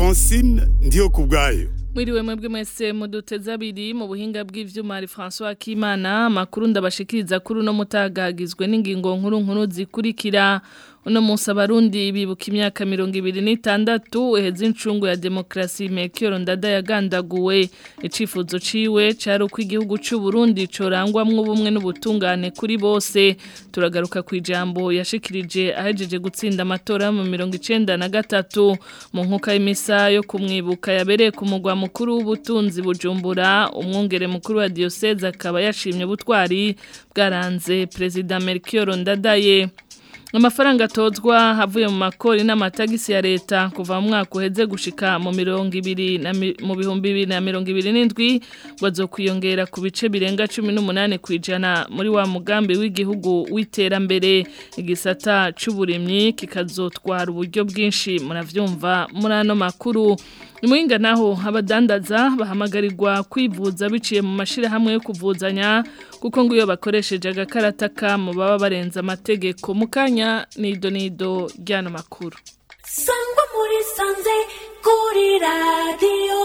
francine ndiyo ku bwayo Mwiriwe mwebwe mwese muduteza abiri mu buhinga bw'ivyuma hari François Kimana makuru ndabashikiriza kuri uno mutagagizwe n'ingingo nkuru nkuru zikurikira uno munsi abarundi bibuka imyaka mirongo ibiri n'itandatu uheze incungu ya demokarasi Melchior Ndada yagandaguwe icifuzo ciwe cari uko igihugu c'u Burundi corangwamwo ubumwe n'ubutungane kuri bose turagaruka ku ijambo yashikirije ahejeje gutsinda amatora mu mirongo icenda na gatatu mu nkuka y'imisa yo kumwibuka yabereye ku mugwa mukuru w'ubutunzi bujumbura umwungere mukuru wa diocese akaba yashimye ubutwari bwaranze perezida Melchior Ndadaye amafaranga atozwa avuye mu makori n'amatagisi ya leta kuva mu mwaka uheze gushika mu mirongo ibiri na mu bihumbi bibiri na mirongo ibiri n'indwi bazokwiyongera ku bice birenga cumi n'umunani ku ijana muri wa mugambi w'igihugu w'iterambere igisata c'uburimyi kikazotwara uburyo bwinshi muravyumva muri ano makuru Imuhinga naho abadandaza bahamagarirwa kwivuza biciye mu mashirahamwe yo kuvuzanya kuko ngo iyo bakoresheje agakarata ka mu baba barenza amategeko mukanya nido nido ryano makuru Sangwa muri sanze kuri radio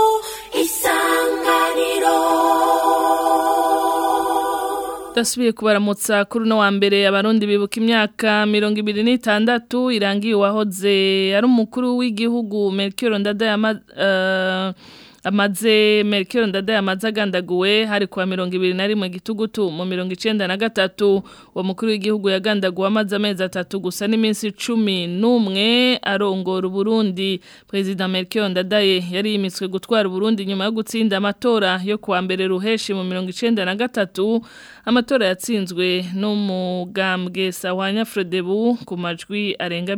isanganiro Dasubiye kubaramutsa kuri no wa mbere abarundi bibuka imyaka 2026 irangiye wahoze ari umukuru w'igihugu Melchior Ndada yama uh, amaze Melchior Ndada yamaze agandaguwe hari kwa 2021 gitugutu mu 1993 wa mukuru w'igihugu yagandaguwe amaze amezi atatu gusa n'iminsi 11 arongora Burundi President Melchior Ndadaye yari yimitswe gutwara Burundi nyuma yo gutsinda amatora yo kuwa mbere ruheshi mu 1993 amatora yatsinzwe n'umugambwe Sawanya Frodebu ku majwi arenga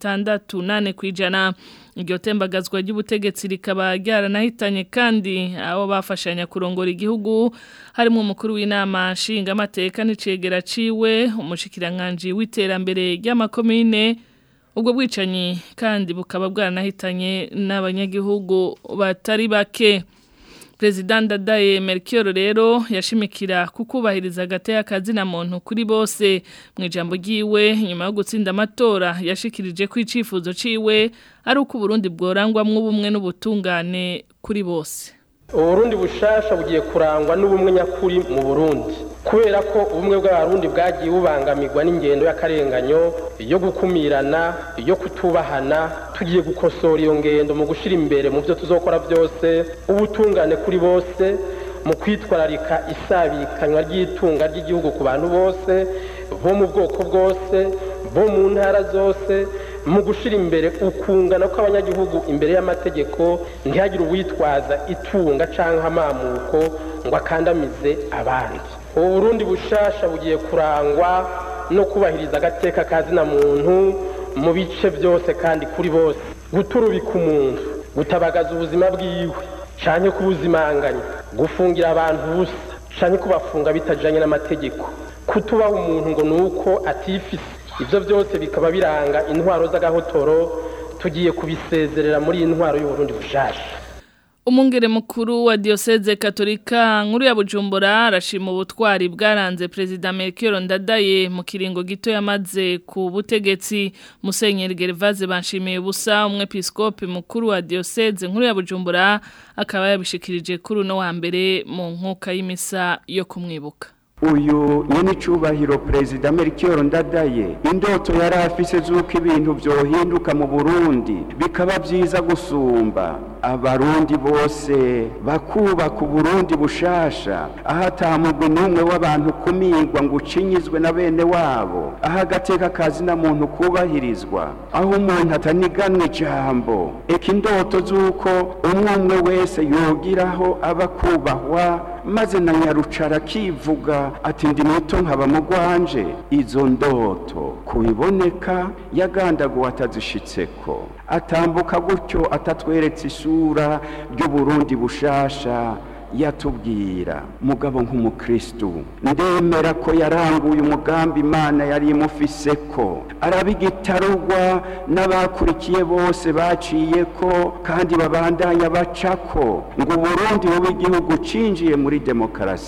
68 kwijana iryo tembagazwa ry'ubutegetsi rikaba ryaranahitanye kandi abo bafashanya kurongora igihugu harimo umukuru w'inama nshingamateka n'icegera ciwe umushikiranganje w'iterambere ry'amakomine ubwo bwicanyi kandi bukaba bwaranahitanye n'abanyagihugu batari bake Perezida Ndadaye Melchior rero yashimikira kukubahiriza agateka kazina muntu kuri bose mu ijambo ryiwe nyuma yo gutsinda amatora yashikirije ko icifuzo ciwe ari uko Burundi bworangwamwo ubumwe n'ubutungane kuri bose uburundi bushasha bugiye kurangwa n'ubumwe nyakuri mu burundi kubera ko ubumwe bw'abarundi bwagiye bubangamirwa n'ingendo y'akarenganyo yo gukumirana yo kutubahana tugiye gukosora iyo ngendo mu gushyira imbere mu byo tuzokora byose ubutungane kuri bose mu kwitwararika isabikanywa ry'itunga ry'igihugu ku bantu bose bo mu bwoko bwose bo mu ntara zose mu gushyira imbere ukungana kw'abanyagihugu imbere y'amategeko ntihagire uwitwaza itunga cyangwa amamuko ngo akandamize abandi ubu burundi bushasha bugiye kurangwa no kubahiriza agateka kazina muntu mu bice byose kandi kuri bose guturubika umuntu gutabagaza ubuzima bwiwe cyane kubuzimanganya gufungira abantu ubusa cyane kubafunga bitajyanye n'amategeko kutubaha umuntu ngo ni uko atifise ibyo byose bikaba biranga intwaro z'agahotoro tugiye kubisezerera muri iyi ntwaro y'uburundi bushasha Umungere mukuru wa diocese katolika nkuru ya Bujumbura arashima ubutwari bwaranze President Melchior Ndadaye mu kiringo gito yamaze ku butegetsi Musenyeri Gervase banshimiye ubusa umwepiskope mukuru wa diocese nkuru ya Bujumbura akaba yabishikirije kuri uno wa mbere mu nkuka y'imisa yo kumwibuka uyu nyene cubahiro perezida Melchior Ndadaye indoto yari afise z'uko ibintu vyohinduka mu Burundi bikaba vyiza gusumba abarundi bose bakubaka uburundi bushasha aho atamugwe n'umwe w'abantu kumirwa ngo ucinyizwe na bene wabo aho agateka kazina muntu kubahirizwa aho umuntu ataniganwa ijambo eka indoto z'uko umwe umwe wese yogiraho aba kubahwa maze na nyarucara akivuga ati ndi muto nkaba mugwanje izo ndoto kubiboneka yagandaguwe atazishitseko atambuka gutyo atatweretse isura ry'uburundi bushasha yatubwira mugabo nk'umukristu ndemera ko yaranguye umugambi imana yari imufise ko arabigitarugwa n'abakurikiye bose baciye ko kandi babandanya bacako ngo uburundi bube igihugu cinjiye muri demokarasi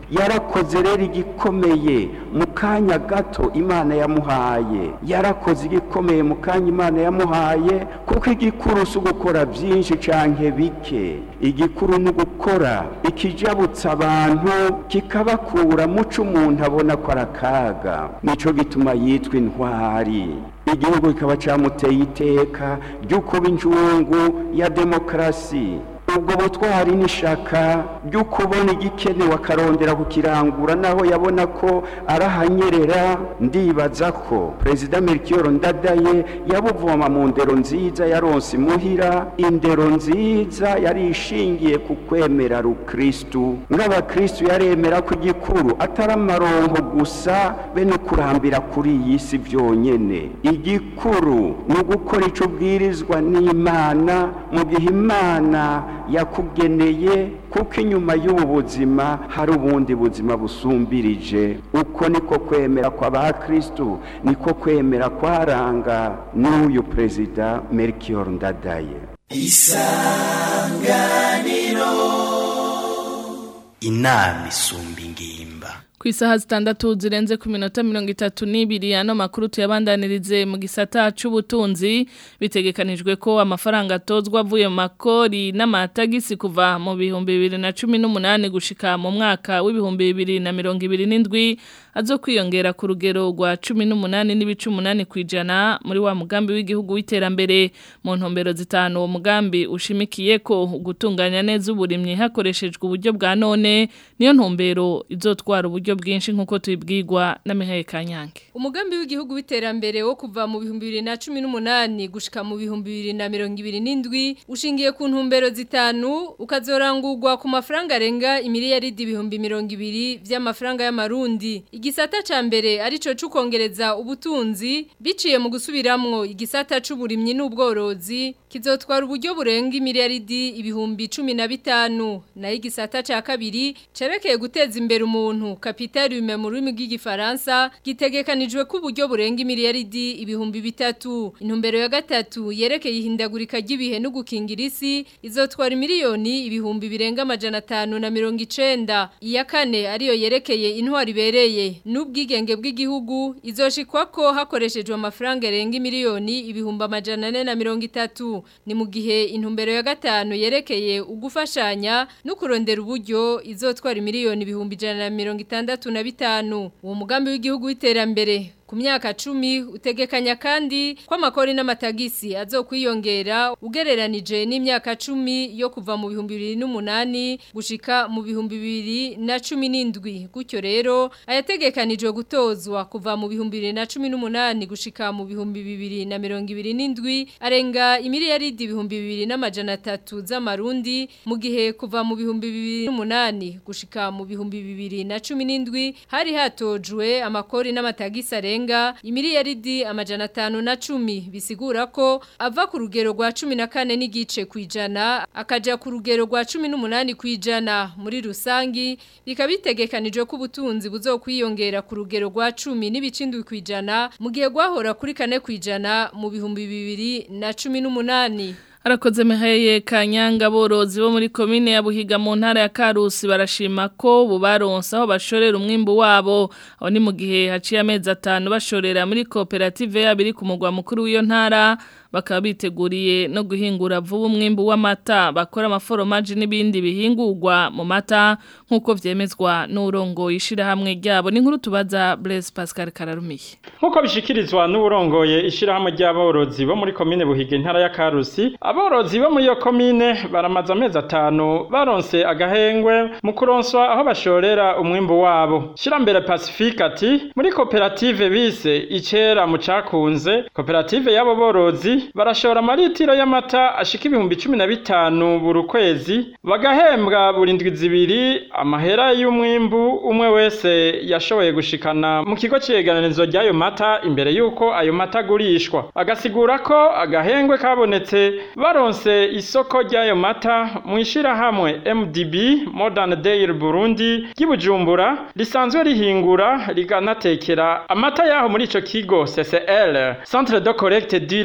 yarakoze rero igikomeye mu kanya gato imana yamuhaye yarakoze igikomeye mu kanya imana yamuhaye kuko igikuru si ugukora byinshi canke bike igikuru ni ugukora ikijabutsa abantu kikabakura muco umuntu abona ko ari akaga nico gituma yitwa intwari igihugu kikaba camuteye iteka ryo kuba injungu ya demokarasi ubwo butwari n'ishaka ryo kubona igikenewe akarondera kukirangura naho yabona ko arahanyerera ndibaza ko perezida melchior ndadaye yabuvoma mu ndero nziza yaronse imuhira indero nziza yari ishingiye ku kwemera rukristu nk'abakristu yaremera ko igikuru atari amaronko gusa be no kurambira kuri iyi si byonyene igikuru ni ugukora ico ubwirizwa n'imana mu gihe imana yakugeneye kuko inyuma y'ubu buzima hari ubundi buzima busumbirije uko niko kwemera kw'abakristu niko kwemera kwaranga n'uyu perezida melchior ndadaye inama isumba ingimba ku isaha zitandatu zirenze ku minota mirongo itatu n'ibiri ano makuru tuyabandanirize mu gisata c'ubutunzi bitegekanijwe ko amafaranga atozwa avuye mu makori n'amatagisi kuva mu bihumbi bibiri na cumi n'umunani gushika mu mwaka w'ibihumbi bibiri na mirongo ibiri n'indwi azo kwiyongera ku rugero rwa cumi n'umunani n'ibice umunani ku ijana muri wa mugambi w'igihugu w'iterambere mu ntumbero zitanu uwo mugambi ushimikiye ko gutunganya neza uburimyi hakoreshejwe uburyo bwa none niyo ntumbero izotwara uburyo bwinshi nk'uko tubibwirwa na Mihaye Kanyange Umugambi w'igihugu w'iterambere wo kuva mu bihumbi bibiri na cumi n'umunani gushika mu bihumbi bibiri na mirongo ibiri n'indwi ushingiye ku ntumbero zitanu ukazorangurwa ku mafaranga arenga imiliyaridi ibihumbi mirongo ibiri vy'amafaranga y'amarundi igisata ca mbere arico c'ukongereza ubutunzi biciye mu gusubiramwo igisata c'uburimyi n'ubworozi kizotwara uburyo burenga imiliyaridi ibihumbi cumi na bitanu naho igisata ca kabiri cerekeye guteza imbere umuntu kapitalume mu rurimi rw'igifaransa gitegekanijwe ko uburyo burenga imiliyaridi ibihumbi bitatu intumbero ya gatatu yerekeye ihindagurika ry'ibihe no gukingira isi izotwara miliyoni ibihumbi birenga amajana atanu na mirongo icenda iya kane ariyo yerekeye intwari ibereye n'ubwigenge bw'igihugu izoshikwa ko hakoreshejwe amafaranga arenga miliyoni ibihumbi amajana ane na mirongo itatu ni mu gihe intumbero ya gatanu yerekeye ugufashanya no kurondera uburyo izotwara miliyoni ibihumbi ijana na mirongo itandatu na bitanu uwo mugambi w'igihugu w'iterambere ku myaka cumi utegekanya kandi ko amakori n'amatagisi azokwiyongera ugereranije n'imyaka cumi yo kuva mu bihumbi bibiri n'umunani gushika mu bihumbi bibiri na cumi n'indwi gutyo rero ayategekanijwe gutozwa kuva mu bihumbi bibiri na cumi n'umunani gushika mu bihumbi bibiri na mirongo ibiri n'indwi arenga imiliyaridi ibihumbi bibiri n'amajana atatu z'amarundi mu gihe kuva mu bihumbi bibiri n'umunani gushika mu bihumbi bibiri na cumi n'indwi hari hatojwe amakori n'amatagisi arenga arenga imiliyaridi amajana atanu na cumi bisigura ko ava ku rugero rwa cumi na kane n'igice ku ijana akaja ku rugero rwa cumi n'umunani ku ijana muri rusangi bikaba bitegekanijwe ko ubutunzi buzokwiyongera ku rugero rwa cumi n'ibicindwi ku ijana mu gihe rwahora kuri kane ku ijana mu bihumbi bibiri na cumi n'umunani Arakoze meheye kanyanga borozi bo muri komine ya Buhiga mu ntara ya Karusi barashima ko bubaronsa aho bashorera umwimbu wabo aho ni mu gihe haciye amezi atanu bashorera muri koperative yabiri ku mugwa mukuru w'iyo ntara bakaba biteguriye no guhingura vuba umwimbu w'amata bakora amaforomaje n'ibindi bihingurwa mu mata nk'uko vyemezwa n'urongo ishirahamwe ryabo ni nkuru tubaza Blaise Pascal Kararumiye nk'uko bishikirizwa n'urongoye ishirahamwe ry'aborozi bo muri komine Buhiga intara ya Karusi aborozi bo muri iyo komine baramaze amezi atanu baronse agahengwe mu kuronswa aho bashorera umwimbu wabo shirambere Pacifique ati muri koperative bise icera mu cakunze koperative y'abo borozi barashora amaritiro y'amata ashika ibihumbi cumi na bitanu buri kwezi bagahembwa buri ndwi zibiri amahera y'umwimbu umwe wese yashoboye gushikana mu kigo c'iyeganirizo ry'ayo mata imbere y'uko ayo mata agurishwa agasigura ko agahengwe kabonetse baronse isoko ry'ayo mata mu ishirahamwe MDB Modern Dairy Burundi ry'Ibujumbura risanzwe rihingura riganatekera amata yaho muri ico kigo CCL Centre de Collecte Dire mu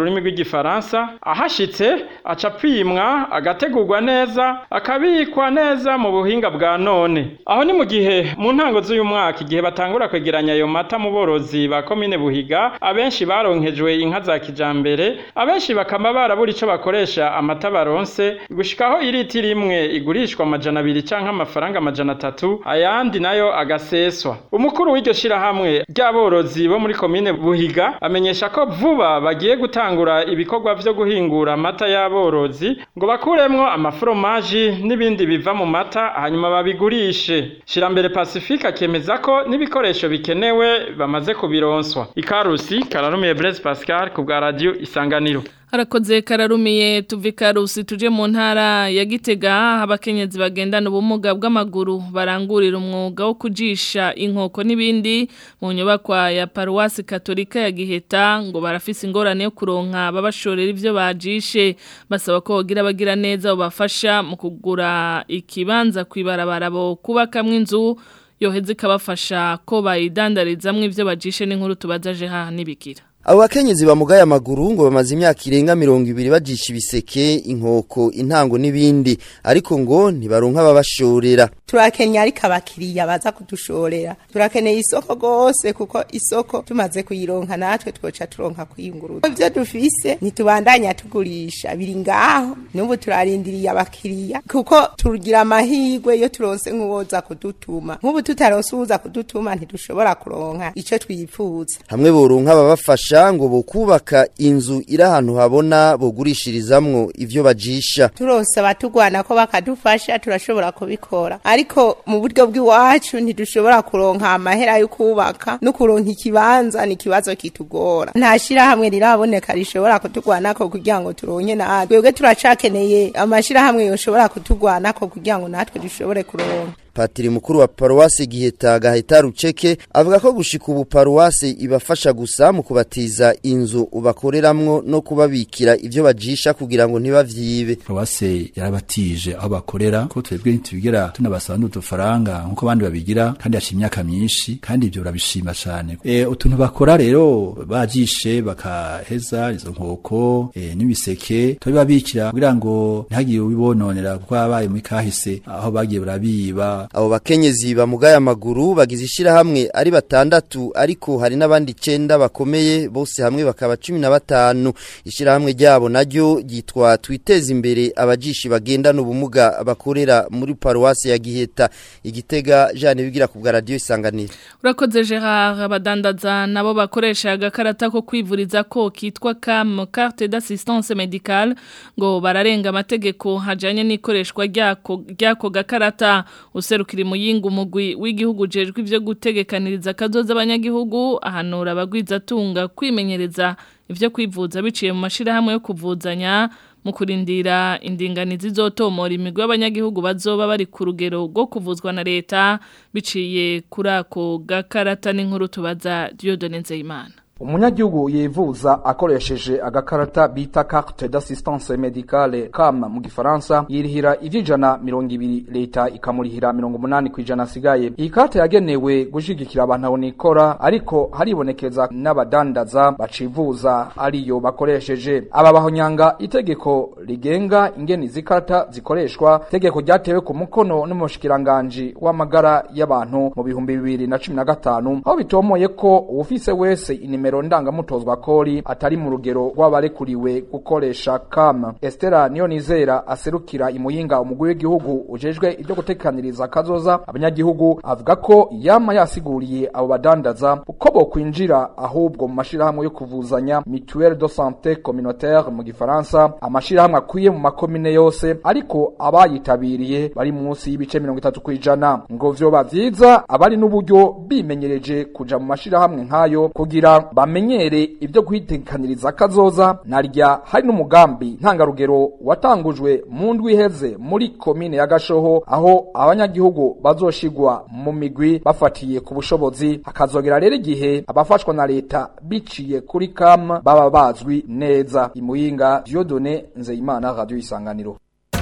rurimi rw'igifaransa ahashitse aca apimwa agategurwa neza akabikwa neza mu buhinga bwa none aho ni mu gihe mu ntango z'uyu mwaka igihe batangura kwegeranya ayo mata mu borozi ba komine buhiga abenshi baronkejwe inka za kijambere abenshi bakaba barabura ico bakoresha amata baronse gushikaho iritiro imwe igurishwa amajana abiri canke amafaranga amajana atatu ayandi nayo agaseswa umukuru w'iryo shirahamwe ry'aborozi bo muri komine buhiga amenyesha ko vuba bagiye gutangura ibikorwa vyo guhingura amata y'aborozi ngo bakuremwo amaforomaji n'ibindi biva mu mata hanyuma babigurishe shirambere pacifique akemeza ko n'ibikoresho bikenewe bamaze kubironswa ikarusi kararumiye Blaise Pascal ku bwa radio isanganiro Harakoze kararumiye tuvi karusi tuje mu ntara ya Gitega abakenyezi bagendana ubumuga bw'amaguru barangurira umwuga wo kujisha inkoko n'ibindi mu nyubakwa ya Paruwasi Katolika ya Giheta ngo barafise ingorane yo kuronka babashorera ivyo bajishe basaba ko bagira bagira neza ubafasha mu kugura ikibanza kwibarabara bo kubakamwe inzu yoheze ikabafasha ko bayidandarizamwo ivyo bajishe n'inkuru tubazaje ha nibigira Abo bakenyezi bamugaye amaguru ngo bamaze imyaka irenga mirongo ibiri bajisha ibiseke, inkoko, intango n'ibindi ariko ngo ntibaronka ababashorera. turakenye ariko abakiriya baza kudushorera turakeneye isoko gose kuko isoko tumaze kuyironka natwe twoca turonka kwiyunguruza ivyo dufise ntitubandanya tugurisha biri ngaho n'ubu turarindiriye abakiriya kuko tugira amahirwe iyo turonse nk'uwoza kudutuma nk'ubu tutaronse uwuza kudutuma ntidushobora kuronka ico twipfuza Hamwe boronka ababafasha ngo bokubaka inzu iri ahantu habona bogurishirizamwo ivyo bajisha. turonse abatugwana ko bakadufasha turashobora kubikora ariko mu buryo bw'iwacu ntidushobora kuronka amahera yo kubaka no kuronka ikibanza ni ikibazo kitugora nta shirahamwe riraboneka rishobora kutugwanako kugira ngo turonke natwe twebwe turacakeneye amashirahamwe yoshobora kutugwanako kugira ngo natwe dushobore kuronka Patiri mukuru wa paruwasi Giheta Gaheta Ruceke avuga ko gushika ubu paruwasi ibafasha gusa mu kubatiza inzu ubakoreramwo no kubabikira ivyo bajisha kugira ngo ntibavyibe. paruwase yarabatije aho bakorera ko twebwe ntitubigera tunabasaba n'udufaranga nk'uko abandi babigira kandi haciye imyaka myinshi kandi ibyo urabishima cane e, utuntu bakora rero bajishe bakaheza izo nkoko e, n'ibiseke tubibabikira kugira ngo ntihagire ubibononera kuko abaye muri kahise aho bagiye barabiba Abo bakenyezi bamugaye amaguru bagize ishirahamwe ari batandatu ariko hari n'abandi cenda bakomeye bose hamwe bakaba cumi na batanu ishirahamwe ryabo naryo ryitwa twiteze imbere abajishi bagendana ubumuga bakorera muri paruwasi ya Giheta igitega Jeanne bigira ku bwa radio isanganiro Urakoze Gerard abadandaza nabo bakoresha agakarata ko kwivuriza ko kitwa CAM carte d'assistance médicale ngo bararenga amategeko hajanye n'ikoreshwa ryako ryako gakarata userukira muyinga umugwi w'igihugu jejwe ivyo gutegekaniriza kazoza abanyagihugu ahanura abagwiza tunga kwimenyereza ivyo kwivuza biciye mu mashirahamwe yo kuvuzanya mu kurindira indinganizi zotomora imigwi y'abanyagihugu bazoba bari ku rugero rwo kuvuzwa na leta biciye kuri ako gakarata n'inkuru tubaza Dieudonne Nzeyimana umunyagihugu yivuza akoresheje agakarata bita carte d'assistance médicale CAM mu gifaransa yirihira ivy'ijana mirongo ibiri leta ikamurihira mirongo umunani kw'ijana asigaye iyi karte yagenewe gushigikira abantu abonikora ariko haribonekeza n'abadandaza bacivuza ariyo bakoresheje aba bahonyanga itegeko rigenga ingene izi karata zikoreshwa itegeko ryatewe ku mukono n'umushikiranganji w'amagara y'abantu mu bihumbi bibiri na cumi na gatanu aho bitomoye ko uwufise wese inimero ndangamutozwa kori atari mu rugero rw'abarekuriwe gukoresha kam Estera Niyonizera aserukira imuyinga umugwi w'igihugu ujejwe ibyo gutekaniriza kazoza abanyagihugu avuga ko yama yasiguriye abo badandaza uko bokwinjira ahubwo mu mashirahamwe yo kuvuzanya mutuelle de santé communautaire mu gifaransa amashirahamwe akwiye mu makomine yose ariko abayitabiriye bari munsi y'ibice mirongo itatu kw'ijana ngo vyoba vyiza abari n'uburyo bimenyereje kuja mu mashirahamwe nk'ayo kugira bamenyere ibyo kwitekaniriza kazoza narya hari n'umugambi ntangarugero watangujwe mu ndwi iheze muri komine ya Gashoho aho abanyagihugu bazoshigwa mu migwi bafatiye ku bushobozi hakazogera rero igihe abafashwa na leta biciye kuri kam baba bazwi neza imuyinga Dieudonne Nzeyimana radio isanganiro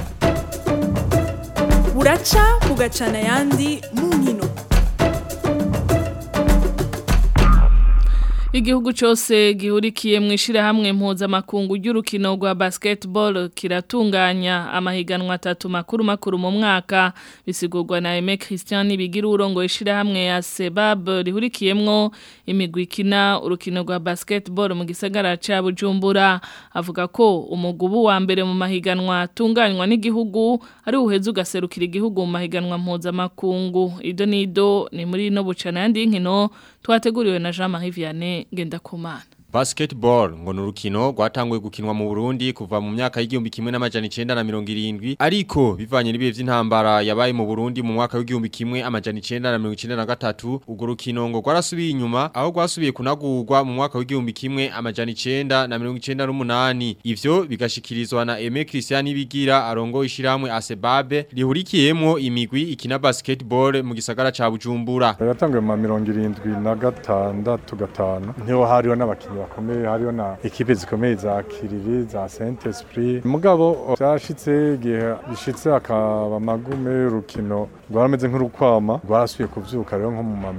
buraca bugacana ayandi mu nkino Igihugu cyose gihurikiye mu ishirahamwe mpuzamakungu ry'urukino rwa basketball kiratunganya amahiganwa atatu makuru makuru mu mwaka bisigurwa na Aime Christian bigira urongo ishirahamwe ya Sebab rihurikiyemwo imigwi ikina urukino rwa basketball mu gisagara ca Bujumbura avuga ko umugubu wa mbere mu mahiganwa atunganywa n'igihugu ari uheze ugaserukira igihugu mu mahiganwa mpuzamakungu ido nido ni muri no bucana yandi nkino twateguriwe na Jean-Marie Vianney Ngendakumana Basketball ngo nurukino rwatanguye gukinwa mu Burundi kuva mu myaka y'igihumbi kimwe n'amajana 970 ariko bivanye n'ibihe vy'intambara yabaye mu Burundi mu mwaka w'igihumbi kimwe amajana 993 ugo rukino ngo rwarasubiye inyuma aho rwasubiye kunagurwa mu mwaka w'igihumbi kimwe amajana 998 ivyo bigashikirizwa na Aime Christian Bigira arongo ishiramwe Asebabe rihurikiyemo imigwi ikina basketball mu gisagara ca Bujumbura Yatanguye mu 76 gatanu niho hariho n'abakinyi bakomeye hariho na ekipe zikomeye za Kiriri za Saint Esprit mugabo byashitse igihe bishitse akaba magume rukino rwarameze nk'urukwama rwarasuye kuvyuka rero nko mu ma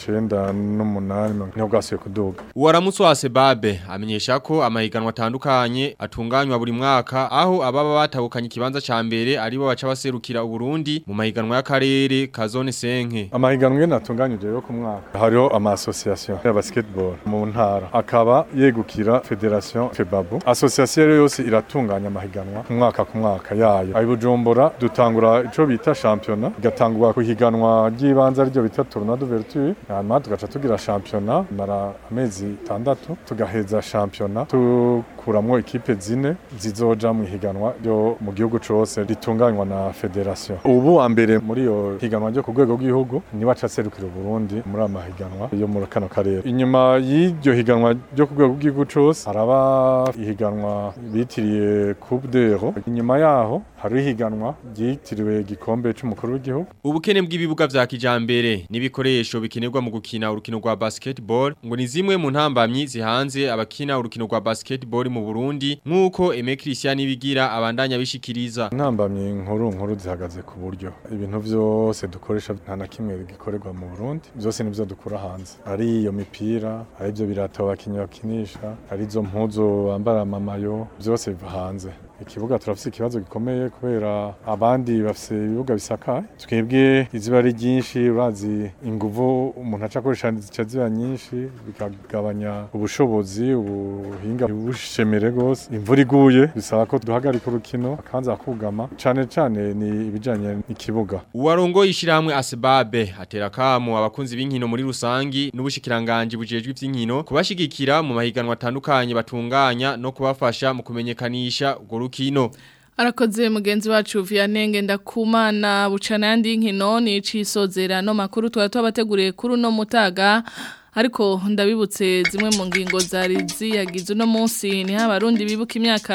98 niho rwasuye kuduga Uwaramutse wa Sebabe amenyesha ko amahiganwa atandukanye atunganywa buri mwaka aho ababa batahukanye ikibanza ca mbere aribo baca baserukira Uburundi mu mahiganwa y'akarere ka zone senke amahiganwa yene atunganyije yo ku mwaka hariho ama association ya basketball mu ntara akaba yegukira federation febabu association rero yose iratunganya amahiganwa ku mwaka ku mwaka yayo ayi bujumbura dutangura ico bita championnat igatangura ku higanwa ry'ibanza ryo bita tournoi d'ouverture hanyuma tugaca tugira championnat mara amezi tandatu tugaheza championnat tukuramwo ekipe zine zizoja mu higanwa ryo mu gihugu cose ritunganywa na federation ubu wa mbere muri yo higanwa ryo ku rwego rw'igihugu niwe aca aserukira Burundi muri amahiganwa yo muri kano karere inyuma y'iryo higanwa ryo ku rwego rw'igihugu cose haraba ihiganwa bitiriye Coupe d'Euro inyuma yaho hari ihiganwa ryitiriwe igikombe c'umukuru w'igihugu ubukene bw'ibibuga vya kijambere n'ibikoresho bikenerwa mu gukina urukino rwa basketball ngo ni zimwe mu ntambamyi zihanze abakina urukino rwa basketball mu Burundi nk'uko Aime Christian bigira abandanya bishikiriza intambamyi nkuru nkuru zihagaze ku buryo ibintu vyose dukoresha nta na kimwe gikorerwa mu Burundi byose nivyo dukura hanze ari iyo mipira ari byo birato abakinyi bakinisha ari zo mpuzu bambara amamayo byose biva hanze ikibuga turafise ikibazo gikomeye kubera abandi bafise ibibuga bisakaye twebwe iziba ari ryinshi urazi inguvu umuntu aca akoresha zica ziba nyinshi bikagabanya ubushobozi ubuhinga bushemere gose imvura iguye bisaba ko duhagarika urukino akanza kugama cane cane ni ibijanye n'ikibuga uwarongo ishiramwe Asbabe atera kamo abakunzi b'inkino muri rusangi n'ubushikiranganje bujejwe ivy'inkino kubashigikira mu mahiganwa atandukanye batunganya no kubafasha mu kumenyekanisha urwo rukino Arakoze mugenzi wacu Vianenge ndakumana bucana yandi nkino ni cisozera no makuru twa twabateguriye kuri no mutaga ariko ndabibutse zimwe mu ngingo zari ziyagize uno munsi ni abarundi bibuka imyaka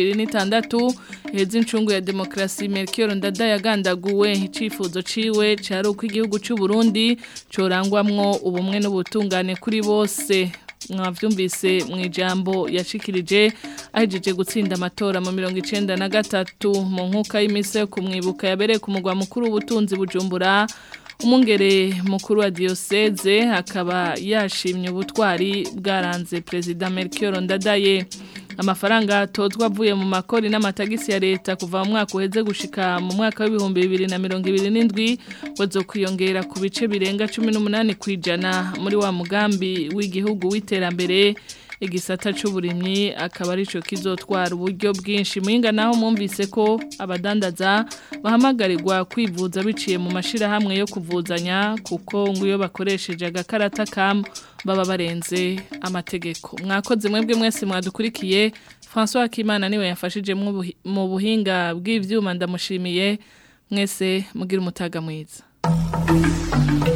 2026 heza incungu ya demokrasi Melchior Ndada yagandaguwe icifuzo ciwe cari uko igihugu cy'u Burundi corangwamwo ubumwe n'ubutungane kuri bose mwavyumvise mu ijambo yashikirije ahejeje gutsinda amatora mu mirongo icenda na gatatu mu nkuka y'iminsi yo kumwibuka yabereye ku mugwa mukuru w'ubutunzi bujumbura umungere mukuru wa diyoseze akaba yashimye ubutwari bwaranze perezida Melchior Ndadaye amafaranga atozwa avuye mu makori n'amatagisi ya leta kuva mu mwaka uheze gushika mu mwaka w'ibihumbi bibiri na mirongo ibiri n'indwi wazo kwiyongera ku bice birenga cumi n'umunani ku ijana muri wa mugambi w'igihugu w'iterambere igisata c'uburimyi akaba arico kizotwara uburyo bwinshi muhinga naho mwumvise ko abadandaza bahamagarirwa kwivuza biciye mu mashira hamwe yo kuvuzanya kuko ngo iyo bakoresheje agakarata kam baba barenze amategeko mwakoze mwebwe mwese mwadukurikiye François Kimana niwe yafashije mu buhinga bw'ivyuma ndamushimiye mwese mugira umutaga mwiza